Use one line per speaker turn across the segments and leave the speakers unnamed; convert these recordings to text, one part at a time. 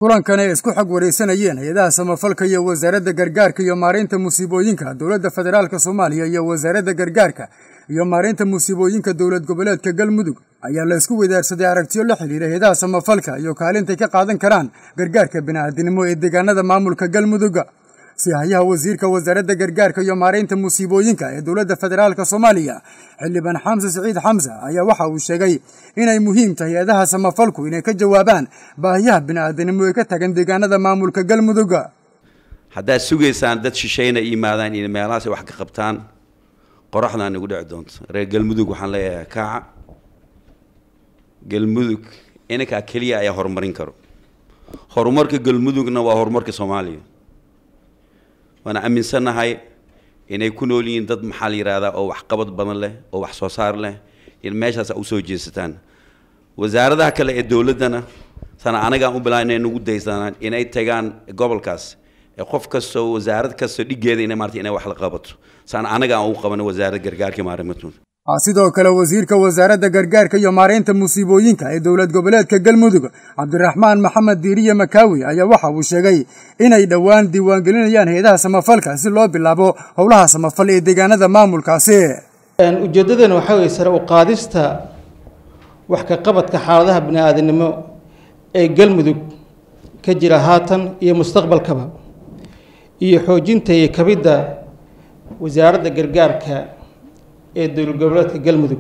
kulankan ay isku xog wareysanayeen hay-adaha samafalka iyo wasaaradda gargaarka iyo maareynta musiibooyinka dowladda federaalk soomaaliya iyo wasaaradda gargaarka iyo maareynta musiibooyinka dowlad goboleedka galmudug ayaa la isku wadaarsaday aragtiyo la xidhiira hay-adaha samafalka iyo kaalintay ka qaadan karaan gargaarka bini'aadinimo ee deegaanada maamulka galmudugga sihayaha wasiirka wasaaradda gargaarka iyo maareynta musiibooyinka ee dowladda federaalk soomaaliya xildhibaan xamse siciid xamse ayaa waxa uu sheegay inay muhiim tahay hay-adaha samafalku inay ka jawaabaan baahiyaha bini'aadanimo ee ka tagan deegaanada maamulka galmudugga
haddaad sugaysaan dad shishayna yimaadaan inay meelahaas wax ka qabtaan qoraxdaa nagu dhici doonto reer galmudug waxaan leeyahay kaaca galmudug inankaa keliya ayaa horumarin karo horumarka galmudugna waa horumarka soomaaliya waana aaminsannahay inay ku nool yihiin dad maxaa la yidhahdaa oo waxqabad badan leh oo wax soo saar leh in meeshaas a usoo jeesataan wasaaradaha kale ee dowladdana sana anagaan u bilaa inay nagu daysanaan inay tagaan gobolkaas ee qof kastoo wasaarad kastoo dhigeeda ina maarata inay wax la qabato sana anaga aan u qabano wasaaradda gargaarka maarimatun
sidoo kale wasiirka wasaaradda gargaarka iyo maareynta musiibooyinka ee dowlad goboleedka galmudug cabdiraxmaan maxamed diiriye makaawi ayaa waxa uu sheegay inay dhowaan diiwaangelinayaan hay-adaha samafalka si loo bilaabo howlaha samafal ee deegaanada maamulkaasi
ujeeddadana waxaa weye sare u qaadista wax ka qabadka xaaladaha bini-aadanimo ee galmudug ka jira haatan iyo mustaqbalkaba iyo xoojinta iyo kabidda wasaaradda gargaarka ee dowlad goboleedka galmudug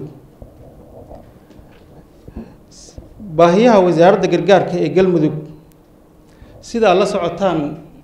baahiyaha wasaaradda gargaarka ee galmudug sidaa la socotaan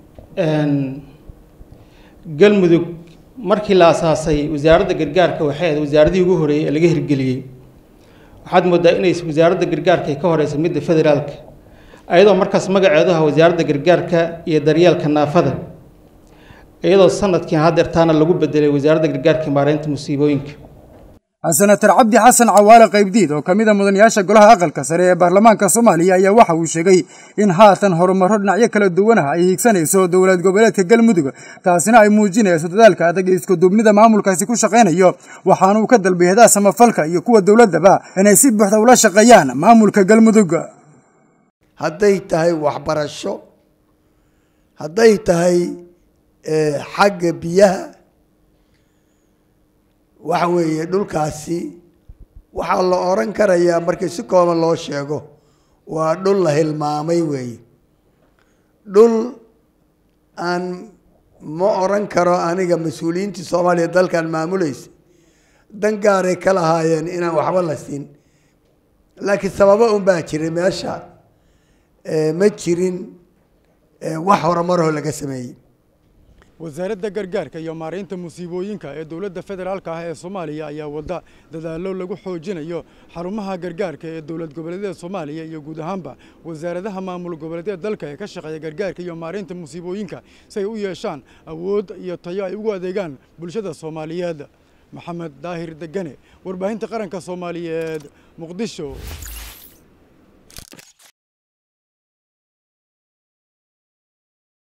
galmudug markii la asaasay wasaaradda gargaarka waxay ahayd wasaaradihii ugu horeeyey ee laga hirgeliyey waxaad moodaa inay wasaaradda gargaarka ay ka horeysa midda federaalka ayadoo markaas magaceedu aha wasaaradda gargaarka iyo daryeelka naafada iyadoo sanadkii hadeertaana lagu bedelay wasaaradda gargaarka maareynta musiibooyinka
senatar cabdi xasan cawaale qaybdiid oo ka mid a mudanayaasha golaha aqalka sare ee baarlamaanka soomaaliya ayaa waxa uu sheegay in haatan horumarro dhinacyo kala duwanaha ay hiigsanayso dowlad goboleedka galmudug taasina ay muujinayso dadaalka adag ee iskuduubnida maamulkaasi ku shaqaynayo waxaana uu ka dalbay hadaha samafalka iyo kuwa dowladdaba inay si buuxda ula shaqeeyaan maamulka galmudug
hadday tahay waxbarasho hadday tahay xagga biyaha waxa weeye dhulkaasi waxaa la oran karayaa markii si kooban loo sheego waa dhul la hilmaamay weeye dhul aan ma oran karo aniga mas-uuliyiintii soomaaliya dalkan maamulaysa dan gaaray ka lahaayeen inaan waxba la siin laakiin sababo un baa jiray meesha ma jirin wax horumaroo laga sameeyey
wasaaradda gargaarka iyo maareynta musiibooyinka ee dowladda federaalk ah ee soomaaliya ayaa wadda dadaallo lagu xoojinayo xarumaha gargaarka ee dowlad goboleedyada soomaaliya iyo guud ahaanba wasaaradaha maamul goboleedyada dalka ee ka shaqeeya gargaarka iyo maareynta musiibooyinka si ay u yeeshaan awood iyo tayo ay ugu adeegaan bulshada soomaaliyeed maxamed daahir degane warbaahinta qaranka soomaaliyeed muqdisho